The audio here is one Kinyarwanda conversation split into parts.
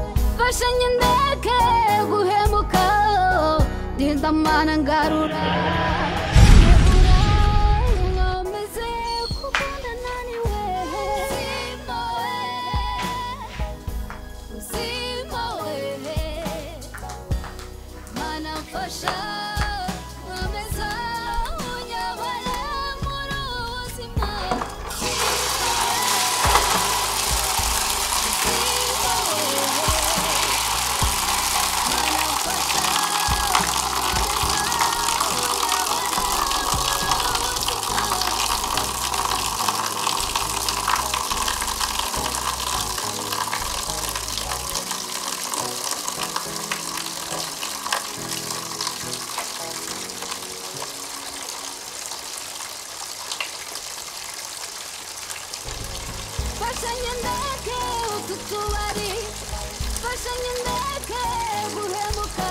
ufashanye indege guhemuka ndindamana ngarura mwameze kukunda naniwe uzimowe uzimowe mana mfasha mwameze unyobore muri ubu buzima mfashanye indege utu tubari mfashanye indege guhemuka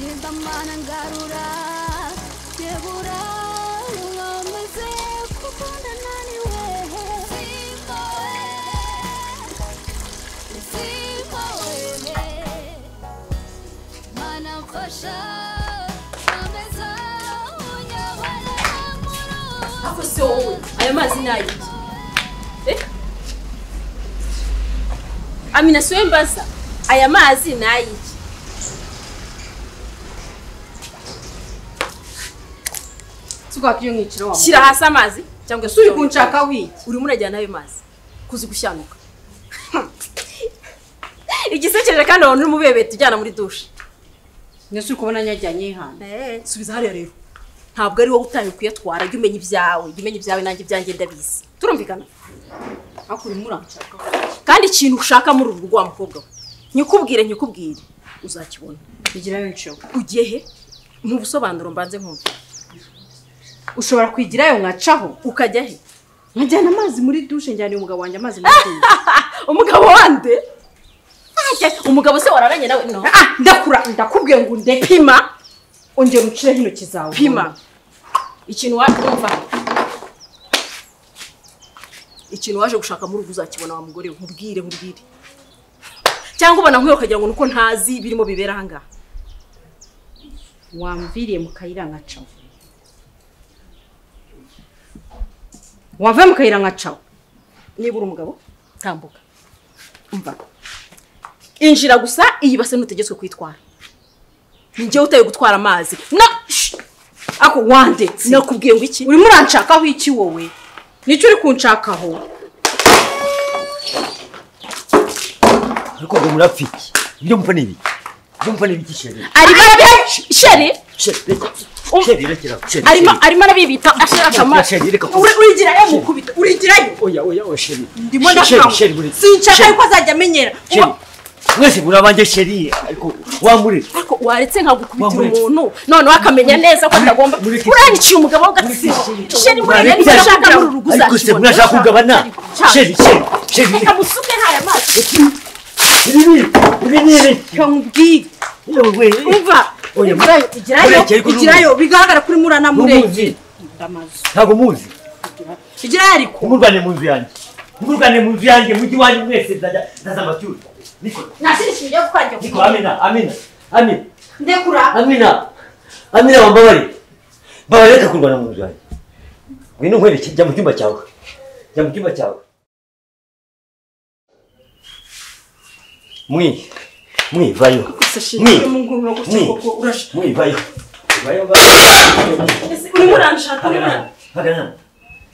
genda mana ngarura yebura mwameze kukunda naniwe simbowe simbowe mana mfasha mwameza unyobora muri ubu Ako se wowe ayo mazi ni ayiki amina siwe mbaza aya mazi ni ayiki tukwakira umwiciro wa shyira hasi amazi cyangwa se turi ujye kunshaka wiki urimo urajyana ayo mazi kuzi gushyanuka igisekeje kandi wabona urimo ubebeta ujyana muri dushe ndetse uri kubona nyajyanye hano subiza hariya rero ntabwo ari wowe utangiye kuyatwara jya umenya ibyawe jya umenya ibyawe nanjye ibyanjye ndabizi turumvikana ariko urimo uranshaka kandi ikintu ushaka muri uru rwa mukobwa we nyikubwire nyikubwire uzakibona igirayo inshobo ugiye he mu busobanuro mbanze nkumva ushobora kwigirayo nkacaho ukajya he nkajyana amazi muri dushe njyaniye umugabo wanjye amazi muri dushe umugabo wande Ajya, umugabo se wararanye nawe no Ah, ndakura ndakubwiye ngo ndeke pima ongera ucireho intoki zawe pima ikintu waje umva ikintu waje gushaka muri ubu uzakibona wa mugore we nkubwire nkubwire cyangwa ubona nkwiye ukagira ngo ni uko ntazi birimo bibera aha ngaha wamviriye mu kayira nkacaho wava mu kayira nkacaho niba uri umugabo tambuka umva injira gusa iyi base ntutegetswe kuyitwara ni njyewe utaye gutwara amazi na Shh! ako wandetse nakubwiye ngo iki urimo uranshakaho iki wowe nicyo uri kunshakaho ariko ngo murapfiki ibyo mupfa ni ibiki ibyo mupfa ni ibiki sheri arimo arabi- shere sheri reka Um- sheri rekera aho, sheri arimo sheri. arimo arabibita ashaka Sheri, amazi reka- Uri- urigirayo mukubita urigirayo oya oya oya sheri ndimo Sheri, ndakangwa sheri buri sinshaka sheri, yuko azajya amenyera sheri mwese muri abanjye sheri ariko wambure ariko waretse nkagukubitira Wamuretse. umuntu noneho akamenya neza ko atagomba mureke- uranikiye umugabo w'agatsiko sheri murebe niba ashaka muri uru rugo ariko se uzakibona murashaka kugabana sheri sheri sheri reka musuke haya mazi ibi ni ibi ni ibi nkubwire yewe umva Oya, igirayo igirayo Oya, Kiriko, igirayo bigaragara ko urimo uranamurenga N'umuzi. ntabwo muzi igirayo ariko ntimurwane mu nzu yanjye ntimurwane mu nzu yanjye mujyi iwanjye mwese nzajya ndaza amacyuzi niko nashirishiye ibyo kwanjye niko amina amina amina ndekura amina amina wambabare mbabare reka kurwana mu nzu yanjye ngwino nkwereke jya mu cyumba cyawe jya mu cyumba cyawe mwi mwivayo mwi mwi mwivayo mwivayo urimo uranshaka urimo uran- bagana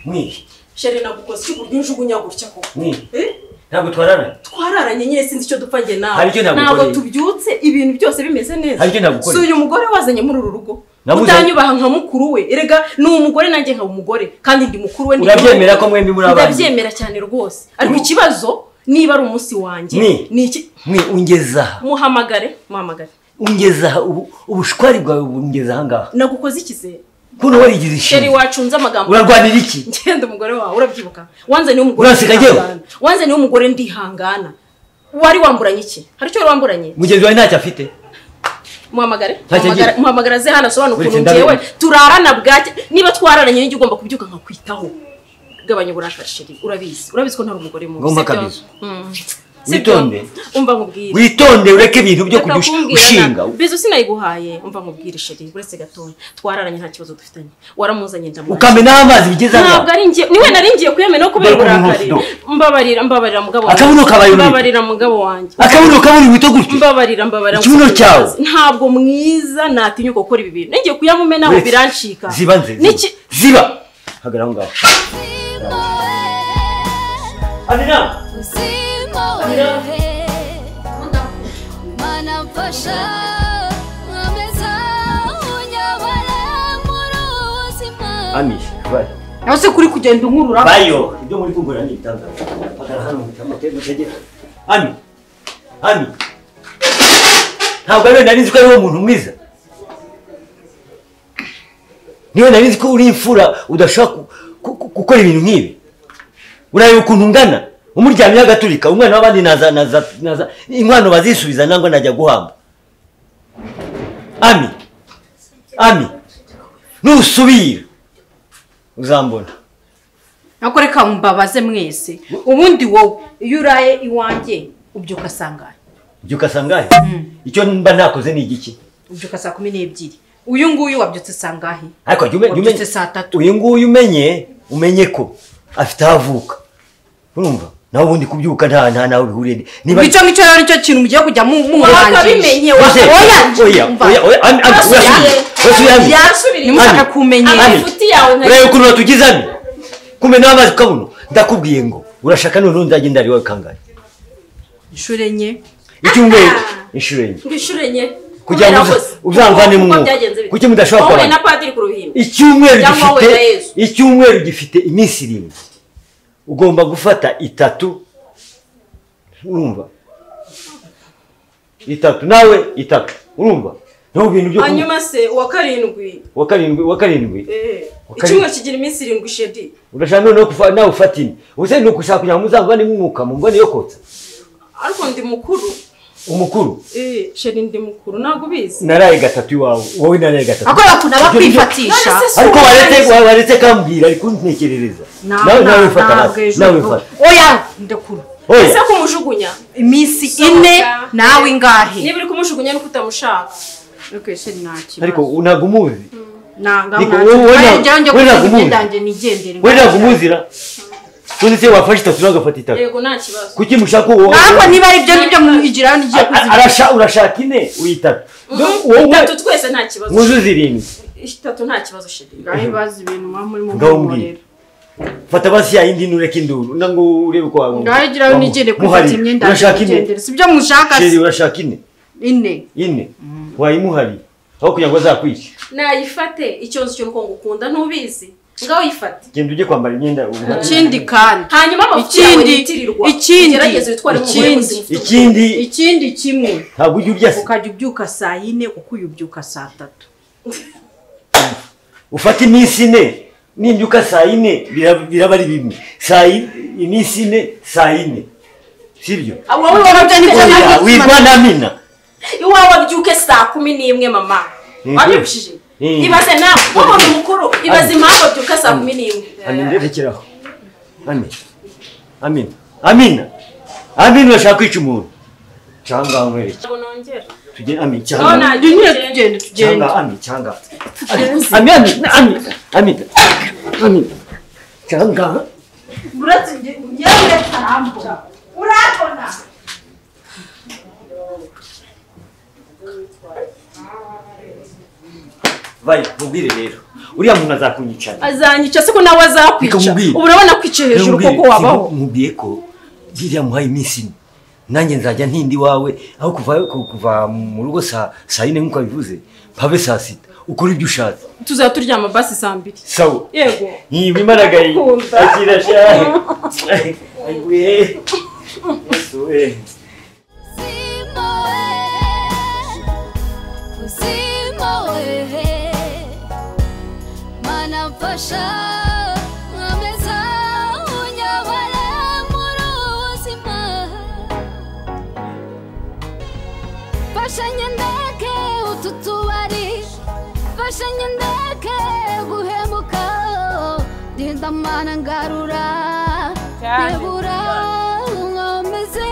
mwi sheri nagukoze icyo uburyo njugunya gutya koko mwi Eh? ntabwo twararana twararanye nyine sinzi icyo dupfa njye nawe Hari icyo nagukoreye. ntabwo tubyutse ibintu byose bimeze neza Hari icyo nagukoreye. si uyu mugore wazanye muri uru rugo Nabuze- utanyubaha nka mukuru we erega ni umugore nanjye nka umugore kandi ndi mukuru we ndi urabyemera ko mwembi muri abandi ndabyemera cyane rwose ariko ikibazo niba ari umunsi wanjye Ni. ni iki mwi ungeza aha muhamagare muhamagare ungeza aha ubu- ubushwari bwawe bungeza aha ngaha nagukoze ikizere kuno warigize sheri ishinga wacunze amagambo urarwanira iki ngenda umugore wawe urabyibuka wanze niwe umugore Uraseka ndihangana. njyewe? wanze niwe umugore ndihangana wari wamburanye iki hari icyo wari wamburanye mugenzi wawe ntacyo afite muhamagare Ntacyo agira. Muhamagara- muhamagara ze hano asobanura Uretse ukuntu ndabona. ngewe turarana bwacye niba twararanye nijye ugomba kubyuka nkakwitaho gabanya uburakari sheri urabizi urabizi ko ntari umugore mubi Ngomba sibyo? kabisa. Mm. sibyo? Witonde. umva nkubwire witonde ureke ibintu byo Reka kujya ushi- kumbwira ushinga na- bizo sinayiguhaye umva nkubwire sheri uretse gatoya twararanye nta kibazo dufitanye waramuzanye ndamwakira ukamena aho amazi bigeze ntabwo aha ari njye niwe nari ngiye kuyamena no kubera Mbaraga uburakari umuntu mbabarira mbabarira mugabo wanjye. Akabuno kabaye ururimi. mbabarira mugabo wanjye akabuno kaburi wita gutyo mbabarira mbabarira Ikibuno mugabo cyawe. wanjye. ntabwo mwiza natinyuka gukora ibi bintu nigiye kuyamumenaho Uretse. birancika ziba nze ziba. Niki- ziba hagara aho ngaho Usimwoe, amina usimwoe. Mana mfasha, ameza unyobora mu buzima. ami bayo nawe se kuri kugenda unkurura bayo ibyo muri kugura ni ibitangaza hagara hano mutamutego tegera ami ami ntabwo ariwe nari nzi ko ariwo muntu mwiza niwe nari nzi ko uri imfura udashobora ku- ku- ku- gukora ibintu nk'ibi urareba ukuntu ungana umuryamyeho agaturika umwana w'abandi naza naza naza inkwano bazisubiza nangwa najya guhamba ami ami nusubira uzambona nako reka mbabaze mwese ubundi wowe iyo uraye iwanjye ubyuka sangahe ubyuka sangahe icyo mba nakoze ni igiki ubyuka saa kumi n'ebyiri uyu nguyu wabyutse sangahe ariko jya ume- jya umenye Wabyutse saa tatu. uyu nguyu umenye umenye ko afite aho avuka urumva nawe ubundi kubyuka nta nta nawe bihuriye ni- niba icyo ngicyo rero nicyo kintu mugiye kujya mu- Wakabimenye, mumwangisha Ose, oya, oya umva. oya oya ami ami Basubire. urasubire urasubire ami Yasubiriye. nimushaka Ami. kumenyera Ami. Amafuti yawe nka- urareba ukuntu batugize ami kumena amazi ukabuno ndakubwiye ngo urashaka noneho nzagenda ari wowe kangahe inshuro enye icyumweru inshuro enye inshuro enye kugira ngo Kubera uza- ko- uzanvanemo kuko umwuka. byagenze bite? Kuki mudashobora wowe kubana? na padiri ku ruhimbi icyumweru Cyangwa wowe na gifite Yezu. icyumweru gifite iminsi irindwi ugomba gufata itatu urumva itatu nawe itatu urumva niho bintu byo kunywa hanyuma se uwa karindwi wa karindwi wa karindwi eh, Uwa karindwi. icyumweru kigira iminsi irindwi shedi urashaka noneho kufa nawe ufata ine ubuse ni ugushaka kugira ngo muzavane umwuka mu mbone yo kotsa ariko ndi mukuru umukuru eh, shedi ndi mukuru ntabwo ubizi naraye gatatu iwawe wowe naraye gatatu akora kuntu aba kwifatisha None se si ariko wowe waretse naraye- wa- waretse kambwira ari kuntekerereza nawe nawe fata hasi nawe fata oya ndekura oya ese kumujugunya iminsi Sohoka. ine nawe ingahe niba uri kumujugunya nuko utamushaka ariko ntabwo umuzi nanga Ariko wowe- wowe ntabwo- wowe ntabwo umuzi. ndanjye nigendere we ntabwo umuzira uzi se wafashe itatu nagafata itatu yego nta kibazo kuki mushaka uwo ntabwo niba ari byo nibyo mwigiraho nigiye kuzima arasha urashaka ine uyitatu wowe itatu twese nta kibazo nkuzuze irindwi itatu nta kibazo shedi ngaho ibibazo ibintu muba muri mu Ngaho mwobo mbwira. rero fata basi ya yindi ntureke induru nango urebe ko wabona ngaho igiraho nigende kwifata imyenda urashaka yanjye ine nigendere si byo mushaka sheri se urashaka ine ine ine wayimuhari aho kugira ngo azakwice nayifate ikibazo cyo nuko ngukunda ntubizi ngaho yifate genda ujye kwambara imyenda ubuhari. ikindi kandi hanyuma amafuti yawe Ikindi- yitirirwa ikindi- ugerageze witware nk'umugore ikindi- muzima ikindi ikindi kimwe ntabwo ujya urya se ukajya ubyuka saa yine kuko uyu ubyuka saa tatu ufata iminsi ine nimbyuka saa yine biraba biraba ari bimwe saa yi- iminsi ine saa yine sibyo Abo wowe wababye Oya, oya Ntabwo witwa ukimara. namina iwawe abyuke saa kumi n'imwe mama Mhm. wabyushije Mhm. ibaze nawe wabona umukuru ibaze impamvu abyuka saa kumi n'imwe amina rekeraho amina amina amina amina urashaka kwica umuntu cyangwa nkwereke ntabwo nongera tugende amina No, cyangwa nta- Jya unyura tugende tugende cyangwa amina cyangwa amina amina amina amina amina cyangwa uretse ngewe karambura urabona bayo mubwire rero uriya muntu azakunyicana azanyica siko nawe azakwica Bikamubwira. ubu urabona kwica hejuru Namubwiye- koko wabaho mubwiye ko biriya muhaye iminsi ine nanjye nzajya ntindi iwawe aho kuva ku- kuva mu rugo saa saa yine nk'uko wabivuze mpave saa sita ukora ibyo ushatse tuzaba turyama basi saa mbiri sawa yego nyiba imaragaye Kumva. akira shahe ayiguye Yesu we Usimoe, usimoe. Mana mfasha, ameza unyobora mu buzima. Fasha nyendeke utu tubari, fasha nyendeke guhemuka. Dinda mana ngarura, debura, nkomeze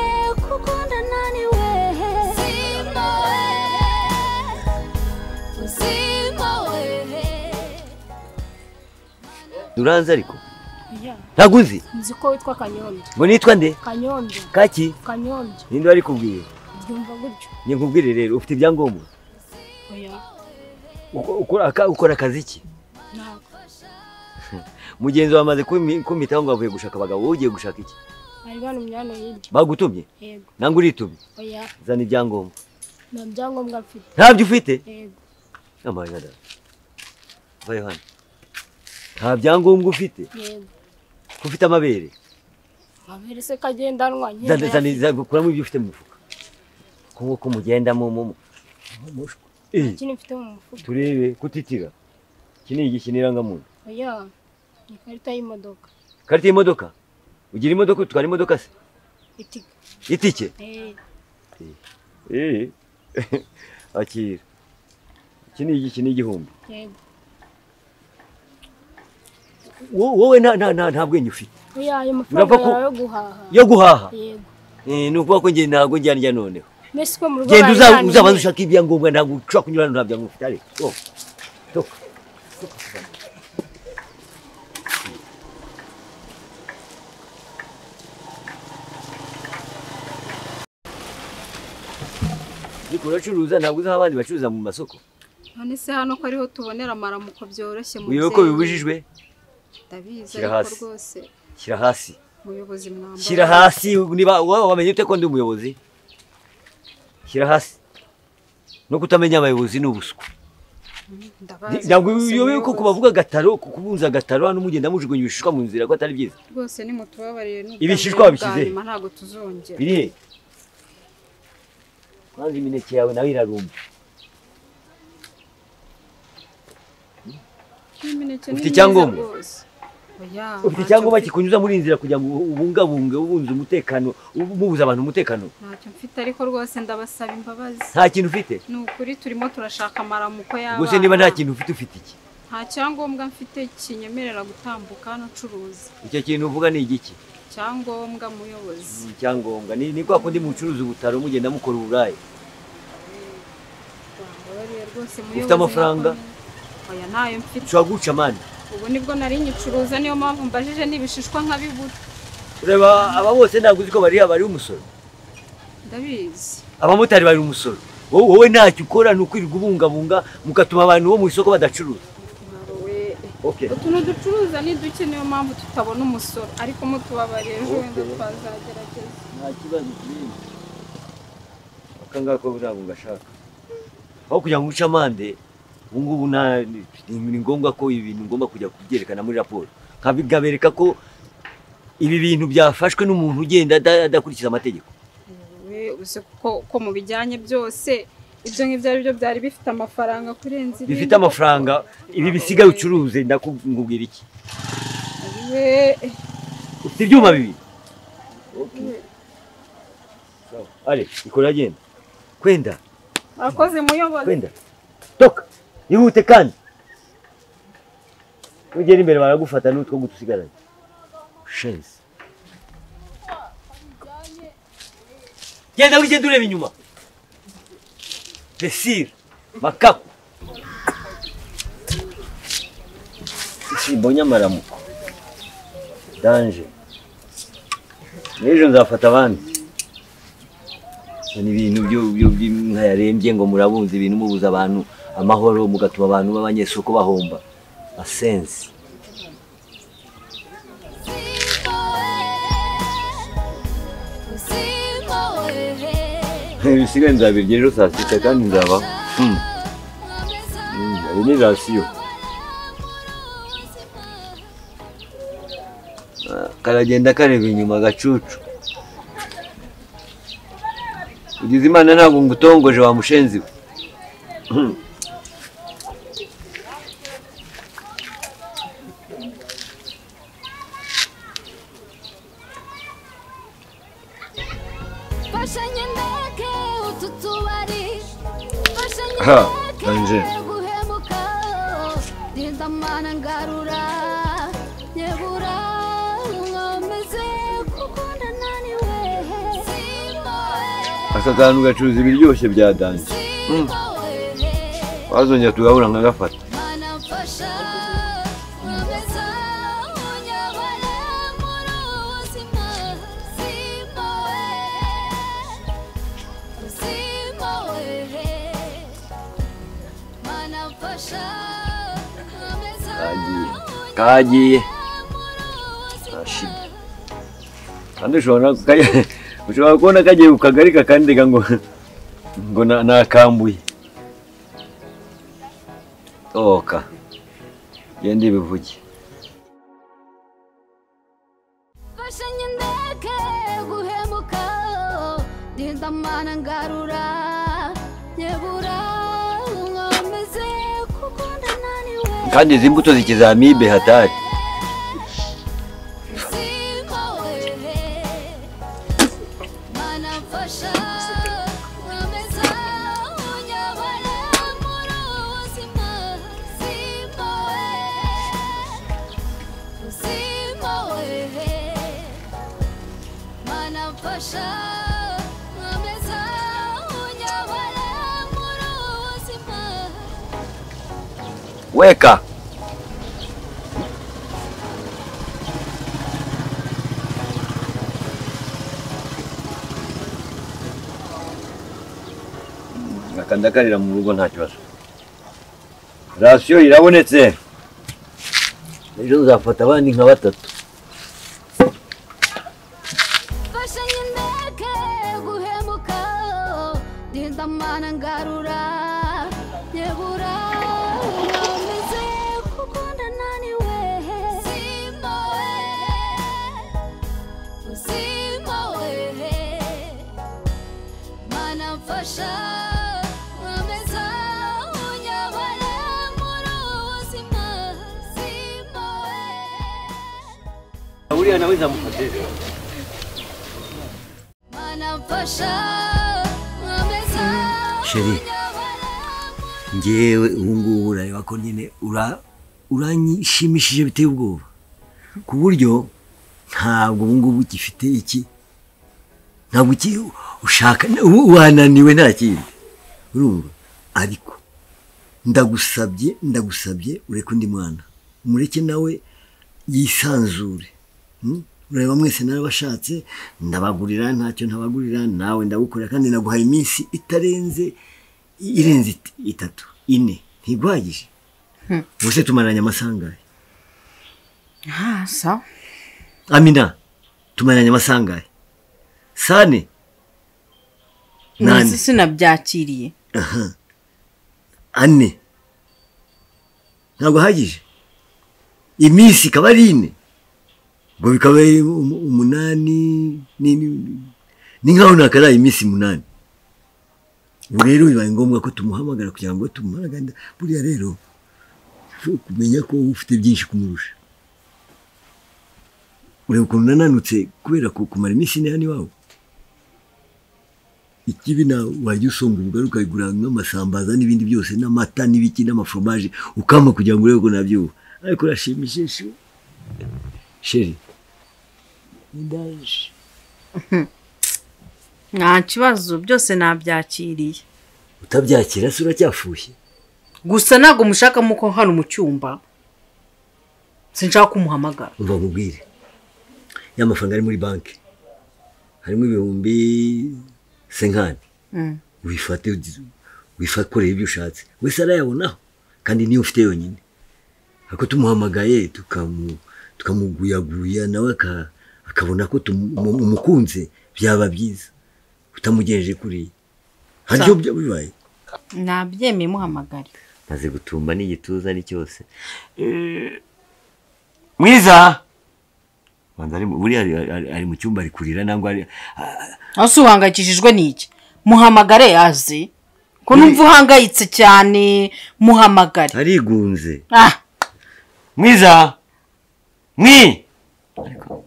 uranzi ariko ntabwo uzi nzi ko witwa kanyombya ngo nitwa nde kanyombya kaki kanyombya ninde wari kubwiye byumva gutyo njye nkubwire rero ufite ibyangombwa oya Uko- ukora aka- ukora akazi ki ntabwo mugenzi wawe amaze kumi- kumpitaho ngo avuye gushaka abagabo wowe ugiye gushaka iki bari banumye hano hirya bagutumye yego nangwa uritumye oya zana ibyangombwa nta byangombwa mfite ntabyo ufite yego amaye madame vayo hano nta byangombwa ufite yego ko ufite amabere amabere se kagendanwa Zana- nkenda zana- zana- kuramo ibyo ufite mu mufuka kuko ko mugenda mu mu mu- mu- mu- Eh, ikintu mfite mu mufuka turebe kutitira iki ni igiki n'irangamuntu oya ni ikarita y'imodoka karita y'imodoka ugira imodoka utwara imodoka se itika itike Eh, Eh. akira iki ni igiki n'igihumbi yego Wo- wowe nta nta nta nta bwenge ufite oya ayo mafaranga Urava ku- yawe yo guhaha yo guhaha yego Eh, ni ukuvuga ko njye ntabwo njya njya noneho mbese ko mu rugo genda uza- bari uzabanza bananiye. ushaka ibyangombwa ntabwo ushobora kunyura hano nta byangombwa ufite ariko toka toka ariko uracuruza ntabwo uzaha abandi bacuruza mu masoko none se hano ko ariho tubonera amaramuko byoroshye mu wiwe ko bibujijwe ndabizi Shyira ariko hasi. rwose shyira hasi umuyobozi mwambara shyira hasi niba wowe wamenye ute ko ndi umuyobozi shyira hasi no kutamenya abayobozi ni ubuswa ndabazi ntabwo rwose uyobewe ko muyobozi. kubavuga agataro ku- kubunza agataro hano mugenda mujugunya ibishishwa mu nzira ko atari byiza rwose nimutubabarire n'ubwa Ibishishwa mbere n'ubwa wabishyize he? nyuma ntabwo tuzongera biri he kwanza imineke yawe nawe irarumba N'imineke Ufite ni myiza icyangombwa? rwose. Oya, ufite ntacyo icyangombwa mfite- kikunyuza muri iyi nzira kugira ngo ubungabunge ubunze umutekano mubuza abantu umutekano ntacyo mfite ariko rwose ndabasaba imbabazi nta kintu ufite ni ukuri turimo turashaka amaramuko y'abana gusa niba nta kintu ufite ufite iki nta cyangombwa mfite kinyemerera gutambuka hano ucuruza icyo kintu uvuga ni igiki icyangombwa muyobozi ni icyangombwa ni ni kwa kundi mucuruza ubutaro mugenda mukora uburaya Mbabarire rwose muyobozi ufite amafaranga nakomeye. oya ntayo mfite ushobora guca mani ubu nibwo nari nyicuruza niyo mpamvu mbajije n'ibishishwa nkabibura ureba aba bose ntabwo uzi ko bariya bari umusoro ndabizi abamotari bari umusoro wowe wowe ntacyo ukora ni ukwirirwa ubungabunga mugatuma abantu bo mu isoko badacuruza Nawe, okay. utuntu ducuruza ni duke niyo mpamvu tutabona umusoro ariko mutubabariye ejo wenda Okay. twazagerageza nta kibazo kinini akangaka ko ntabwo ngashaka aho kugira ngo uce amande ubu ngubu nta- ni ni ngombwa ko ibi bintu ngomba kujya kubyerekana muri raporo nkabigabereka ko ibi bintu byafashwe n'umuntu ugenda ada- adakurikiza amategeko we uzi ko ko mu bijyanye byose ibyo ngibyo ari byo byari bifite amafaranga kurenza ibindi bifite amafaranga ibi bisigaye ucuruze ndakubwira iki we ufite ibyuma bibiri Sawa. ale ikora genda kwenda akoze muyobozi kwenda toka ihute kandi nugera imbere baragufata n'utwo guta usigaranye shenzi genda wigenda ureba inyuma desire makaku isimbo nyamaramuko danje n'ejo nzafata abandi ni ibintu byo- byo- by'inka yarembye ngo murabunze ibintu mubuza abantu amahoro mugatuma abantu b'abanyesoko bahomba asensi ibisigaye nzabirya ejo saa sita kandi nzabaho hari n'irasiyo karagenda kareba inyuma agacucu ugize imana ntabwo ngutongoje wa mushenzi we Hmm. Fashanyi ndeke utu tubari Fashanyi Ha, ndeke Angel. guhemuka Dinda mana ngarura Nyebura Meze kukunda nani wehe Simo wehe aka kantu gacuruza ibiryoshye bya danje Simo wehe wazongera tugahura nkagafata Mana mfasha Meza kagiye kagiye kashimye kandi ushobora kaya- ushobora kubona kagiye ku kagari kakandega ngo ngo na- nakambuye oka genda ibivuge fashanyi ndeke guhemuka genda mana ngarura nyebura nkomeze kuko ndananiwe kandi izi mbuto zikizamibe hatari siko wewe mana mfasha nkomeza unyobore muri ubu buzima siko wewe siko wewe mana mfasha nkomeza unyobore muri ubu buzima weka akandakarira mu rugo nta kibazo rasiyo irabonetse rero nzafata abandi nka batatu fashanyi ndeke guhemuka genda mana ngarura nyebura nkomeze kuko ndananiwe simo we simo we mana mfasha nkomeza unyobore muri ubu buzima simo we uriya nawe nzamufate Chérie. Chérie. ngewe ubu ngubu urareba ko nyine ura- uranyishimishije biteye ubwoba ku buryo ntabwo ubu ngubu ugifite iki ntabwo uki ushaka ubu wananiwe nta kindi urumva ariko ndagusabye ndagusabye ureke undi mwana mureke nawe yisanzure Hmm? urareba mwese narabashatse ndabagurira ntacyo ntabagurira nawe ndagukorera kandi naguhaye iminsi itarenze irenze it- itatu ine ntiguhagije ubuse tumaranye amasaha angahe Ah, sawa amina tumaranye amasaha angahe sane nzi nane sinabyakiriye aha ane ntabwo ahagije iminsi ikaba ari ine ngo bikaba ari umu- umunani ni- ni- ni nkaho nakaraye iminsi umunani ubu rero bibaye ngombwa ko tumuhamagara kugira ngo tumumaraganda buriya rero ushobora kumenya ko uba ufite byinshi kumurusha ureba ukuntu nananutse kubera ku- kumara iminsi ine hano iwawe ikibi na wajya usonga ubugari ukayigura nk'amasambaza n'ibindi byose n'amata n'ibiki n'amaforomaje ukama kugira ngo urebe ko nabyuba ariko urashimishije sheri sheri ndaje nta kibazo byose nabyakiriye utabyakira se uracyafushye gusa ntabwo mushakamo ko hano mu cyumba sinshaka kumuhamagara umva nkubwire ya mafaranga ari muri banki harimo ibihumbi senkani wifate wifate ukorera ibyo ushatse wese arayabonaho kandi niyo ufite yonyine ariko tumuhamagaye tukamu tukamuguyaguya nawe aka- akabona ko tumu- umu- umukunze byaba byiza utamugenje kuriya hari ibyo byo bibaye nabyemeye muhamagare maze gutumba n'igituza ari cyose mwiza Banza ari mu- buriya ari- ari- ari mu cyumba ari kurira nangwa ari ah, aho si uhangayikishijwe n'iki muhamagare yaze ko numva uhangayitse cyane muhamagare arigunze ah mwiza mwi Ariko,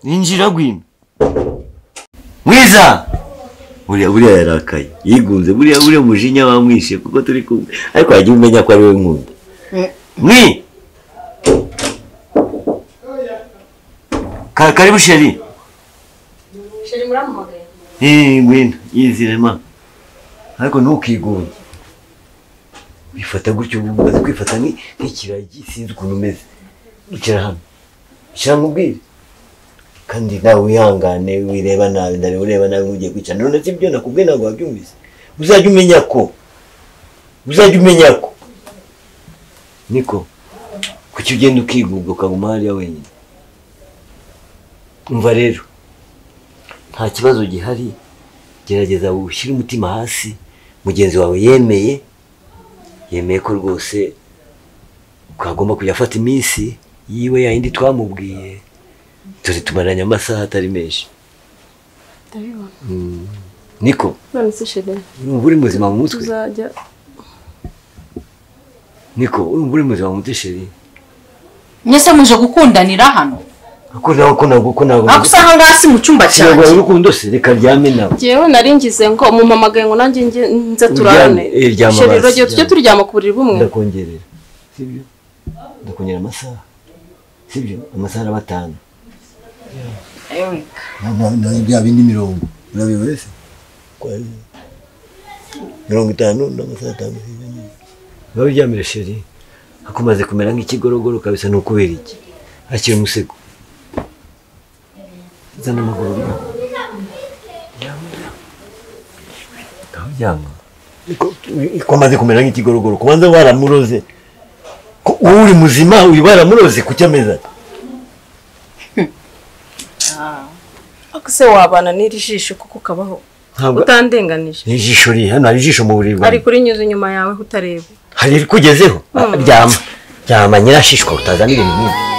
injira gwino mwiza buriya buriya yarakaye yigunze buriya buriya umujinya wamwishe kuko turi kumwe ariko yagiye umenya ko ari we nkunda mwi Ka- karibu sheri sheri muramuhamagaye Eh, ngwino yizirema ariko ntukigunge wifata gutyo ubu umaze kwifata nki- nk'ikiragi sinzi ukuntu umeze icara hano icara mubwire kandi nawe wihangane wireba nabi ndareba ureba nabi nk'ugiye kwicara none se ibyo nakubwiye ntabwo wabyumvise uzajya umenya ko uzajya umenya ko niko kuki ugenda ukigubwa ukaguma hariya wenyine umva rero nta kibazo gihari gerageza ushyire umutima hasi mugenzi wawe yemeye yemeye ko rwose twagomba kujya afata iminsi yiwe yayindi twamubwiye dore tumaranye amasaha atari menshi ndabibona Mm. niko none se shedeni urumva uri muzima mu mutwe tuzajya niko urumva uri muzima mu mutwe sheri mwese muje gukundanira hano ko nawe ko nawe ko nawe ako usanga hasi mu cyumba ntabwo cyanjye urukundo se reka ryame nawe njyewe naringize ngo mumpamagaye ngo nanjye nge- nze turarane Uryame, eh, ryama Sheri, hasi, urugero tujye ryama. turyama ku buriri bumwe ndakongerera sibyo ndakongerera amasaha sibyo amasaha araba atanu Ewe, bya bindi mirongo urabiba wese mirongo itanu n'amasaha atanu biba byamire sheri hakumaze kumera nk'ikigorogoro kabisa ni ukubera iki hakiri umusego zana amaguru ryama ngaho ryama kwamaze kumera nk'ikigorogoro kubanza waramuroze ko wowe uri muzima uyu waramuroze kucyameza ariko se wabana n'iri jisho kuko ukabaho ntabwo utandenganije ni ijisho riri hano hari ijisho mu buriri bwawe ari kurinyuza inyuma yawe utareba hari irikugezeho ryama ryama nyirashishwa utazana ibintu nk'ibi